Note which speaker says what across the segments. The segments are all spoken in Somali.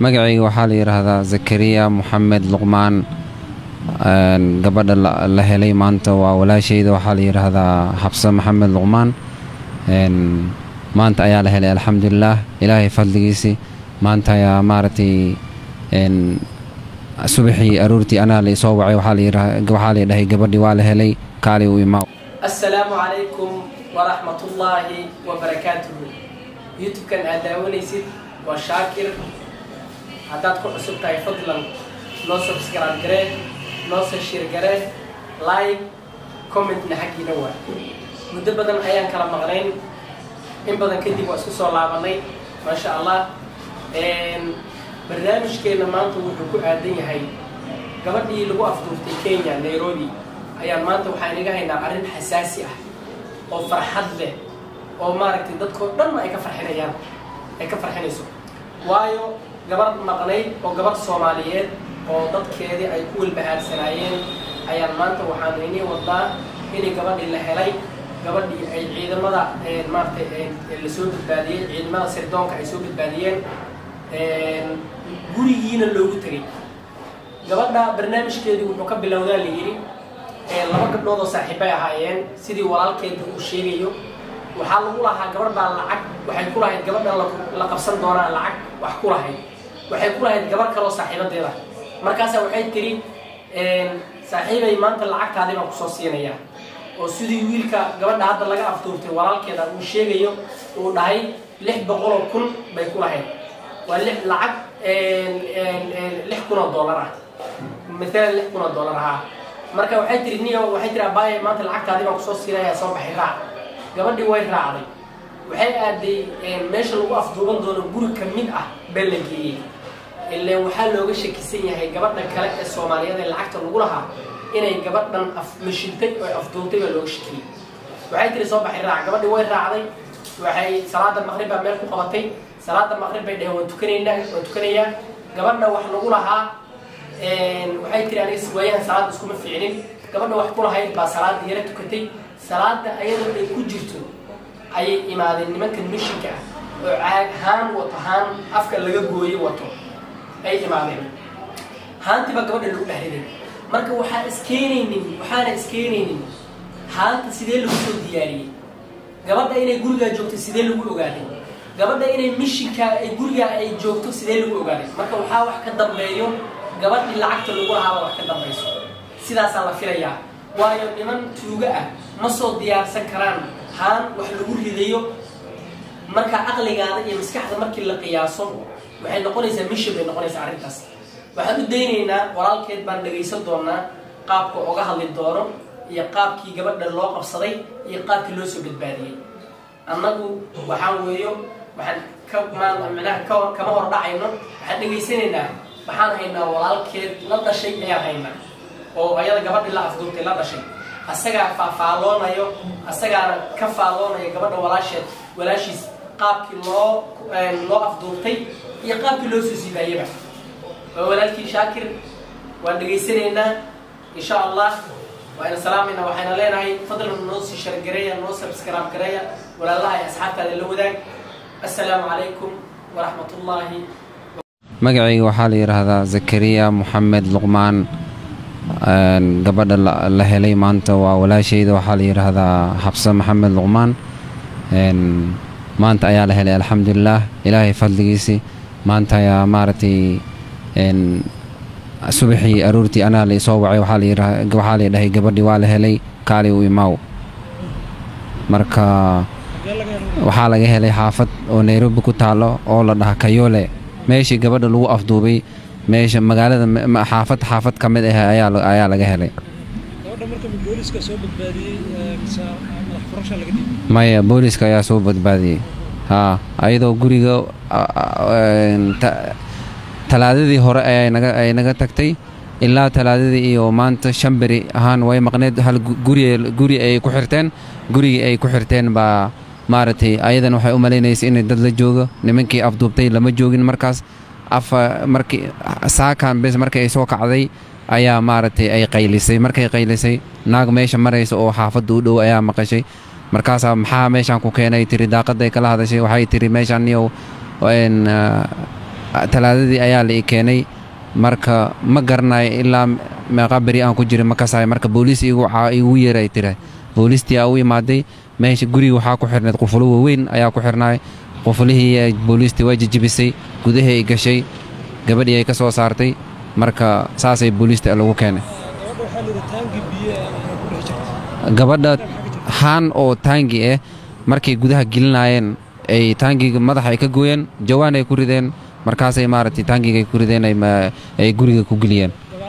Speaker 1: magacayga waxaa la yidhaahdaa zakariya moxamed luqmaan gabadha la helay maanta waa walaashayda waxaa la yidhaahdaa xabse maxamed luqmaan maanta ayaa la helay alxamdulilaah ilaahay fadligiisii maanta ayaa maaragtay subaxii aroortii anaa la isoo wacay waxaa la dhahay gabadhii waa la helay kaali u imaa
Speaker 2: assalaamu calaykum waraxmatullaahi wabarakaatuhu youtube-kan aad daawanaysid waa shaakir haddaad ku cusub tahay fadlan noo subscribe garee noo sashir garee like commentna xaggiina waa muddo badan ayaan kala maqnayn in badan kadib waa isku soo laabanay maasha allah barnaamijkeenna maanta wuxuu ku aadan yahay gabadhii lagu afduuftay kenya nairobi ayaan maanta waxaan inaga haynaa arrin xasaasi ah oo farxad leh oo maaragtay dadkoo dhanna ay ka farxinayaan ay ka farxinayso waayo gabadh maqnayd oo gabadh soomaaliyeed oo dadkeedii ay ku walbahaarsanaayeen ayaan maanta waxaan inii wadnaa inay gabadhii la helay gabadhii ay ciidamada maaratay lasoo badbaadiyey ciidamada sirdoonka ay soo badbaadiyeen gurigiina loogu tegay gabadha barnaamijkeedii wuxuu ka bilowdaa la yidhi laba gabdhood oo saaxiibbay ahaayeen sidii walaalkeeda uu sheegayo waxaa lagu lahaa gabadh baa lacag waxay ku lahayd gabadhan la qabsan doonaa lacag wax ku lahayd waxay ku lahayd gabadh kaleoo saaxiibadeeda markaasa waxay tiri saaxiibay maanta lacagtaadii baan kusoo siinayaa oo sidii wiilka gabadha hadda laga afduurtay walaalkeeda uu sheegayo uu dhahay lix boqoloo kun bay ku lahayd waa lix lacag lix kun oo dollar ah maalan lix kun oo dollar ahaa marka waxay tiri niyo waxay tiri abaaye maanta lacagtaadii baan kusoo siinayaa soo baxay raac gabadhii way raacday waxay aaday meesha lagu afduuban doono guri ka mid ah baa la geeyey ileen waxaa looga shakisan yahay gabadha kale ee soomaaliyeed ee lacagta lagu lahaa inay gabadhan mashintay oo afduuntay baa looga shakiyey waxay tiri soo baxay raac gabadhii way raacday waxay salaada maqrib baa meel ku qabatay salaada maqrib bay dheheen waan tukanaynaa waan tukanayaa gabadha wax lagu lahaa waxay tiri aniga waayahan salaada iskuma fiicnin gabadha wax ku lahayd baa salaada yara tukatay salaada ayadoo ay ku jirto ayay imaadeen nimankan mishinka ah oo caag haan wato haan afka laga gooyo wato ay imaadeen haantii baa gabadha lagu dhahriday marka waxaa iskeenaynin waxaana iskeenaynin haanta sidee lagu soo diyaariyey gabadha inay gurigaa joogto sidee lagu ogaaday gabadha inay mishinka ay gurigaa ay joogto sidee lagu ogaaday marka waxaa wax ka dambeeyo gabadhii lacagta lagu lahaaba wax ka dambayso sidaasaa la filayaa waayo niman tuugo ah ma soo diyaarsan karaan haan wax lagu ridayo marka caqligaada iyo maskaxda markii la qiyaaso waxay noqonaysaa mishin bay noqonaysaa arrintaas waxaan u daynaynaa walaalkeed baan dhagaysan doonaa qaabka oga hadli doono iyo qaabkii gabadha loo qabsaday iyo qaabkii loo soo badbaadiyey annagu waxaan weeyo waxaan ka manaha kama hor dhacayno waxaan dhegaysanaynaa waxaan haynaa walaalkeed la dhashay ayaan haynaa oo ayada gabadhii la afduurtay la dhashay asagaa faafaaloonayo asagaana ka faalloonayo gabadha walaasheed walaashiis qaabkii loo loo afduurtay iyo qaabkii loo soo siibaayaba waa walaalkii shaakir waan dhegaysanaynaa insha allah waayna salaamayna waxayna leenahay fadlan noo sii shargareeya noo subscribe gareeya walaalaha ay asxaabtaada la wadaag assalaamu calaykum waraxmat ullaahi
Speaker 1: magacayga waxaa la yidhaahdaa zakariya moxamed luqmaan gabadha la helay maanta waa walaashayda waxaa la yidhaahdaa xabse maxamed luqmaan maanta ayaa la helay alxamdulilaah ilaahay fadligiisii maanta ayaa maaragtay subaxii aroortii anaa la isoo wacay waxaa la dhahay gabadhii waa la helay kaali u imaaw marka waxaa laga helay xaafad oo nairobi ku taalo oo la dhaha kayole meeshii gabadha lagu afduubay meesha magaalada xaafad xaafad ka mid ah ayaa laga helay maya booliska ayaa soo badbaadiyey haa ayadoo guriga talaadadii hore ay naga tagtay ilaa talaadadii iyo maanta shan beri ahaan way maqneed hal guri ay ku xirteen gurigii ay ku xirteen baa maaragtay ayadan waxay u malaynaysay inay dad la joogo nimankii afduubtay lama joogin markaas afa markii saakan bes markii ay soo kacday ayaa maaragtay ay qaylisay markay qaylisay naag meesha maraysa oo xaafadda u dhow ayaa maqashay markaasaa maxaa meeshaan ku keenay tiri daaqaday kala hadashay waxay tiri meeshaan niyow talaadadii ayaa la ii keenay marka ma garanayo ilaa meeqa beri aan ku jiray ma kasahay marka booliis igu igu yeeray tira booliistii aa u imaaday meesha guriga waxaa ku xirnayd qufulo waaweyn ayaa ku xirnaay qufulihii booliistii waa jijibisay gudahii ay gashay gabadhii ay ka soo saartay marka saasay booliista lagu keenay gabadha haan oo taangi ah markay gudaha gelinaayeen ay taangiga madaxa ay ka gooyeen jawaan ay ku rideen markaasay maaragtay taangiga ay ku rideen ay guriga ku geliyeen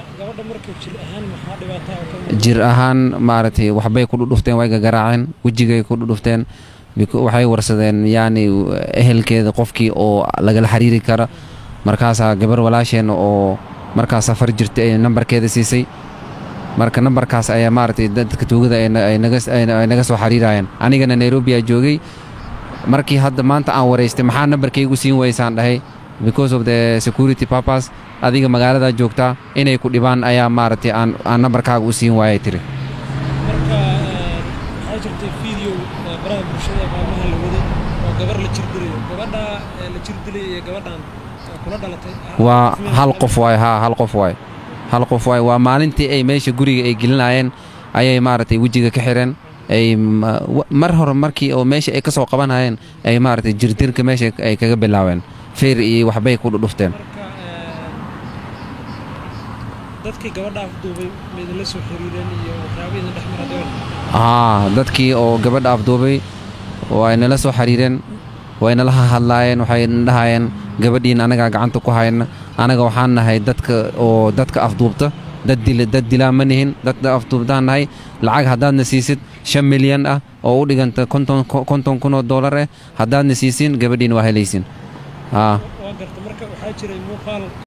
Speaker 1: jir ahaan maaragtay waxbay ku dhudhufteen way gagaraaceen wejigay ku dhudhufteen waxay warsadeen yacni ehelkeeda qofkii oo lagala xiriiri kara markaasaa gabar walaasheen oo markaas safar jirta ay nambarkeeda siisay marka nambarkaas ayaa maaragtay dadka tuugada ay naga soo xiriirayeen anigana nairobi aa joogay markii hadda maanta aan waraystay maxaa nambarkaygu siin waysaan dhahay because of the security purpose adiga magaaladaa joogtaa inay ku dhibaan ayaa maaragtay aan aan nambarkaaga u siin waayay tiri
Speaker 3: marka waxaa jirtay video baraha bulshada maalmaha la waday oo gabar la jirdilayo gabadha la jirdilay iyo gabadhan kula dhalatay
Speaker 1: waa hal qof waay haa hal qof waay hal qof waay waa maalintii ay meesha guriga ay gelinaayeen ayay maaragtay wejiga ka xireen ay mar hore markii oo meesha ay ka soo qabanayeen ay maaragtay jirdirka meesha ay kaga bilaabeen feer iyo waxbay ku dhudhufteen
Speaker 3: dadkii gabadha afduubay maidinla soo xiriireen iyo waxyaaba idin dhex mara gabadha
Speaker 1: haa dadkii oo gabadha afduubay way nala soo xiriireen way nala hadlaayeen waxay dhahayeen gabadhiin anagaa gacanta ku hayna anaga waxaan nahay dadka oo dadka afduubta dad dil dad dilaa ma nihin dad afduubtaan nahay lacag haddaadna siisid shan milyan ah oo u dhiganta konton konton kun oo dollar ah haddaadna siisin gabadhiin waa helaysin haa
Speaker 3: waa garta marka waxaa jiray muuqaal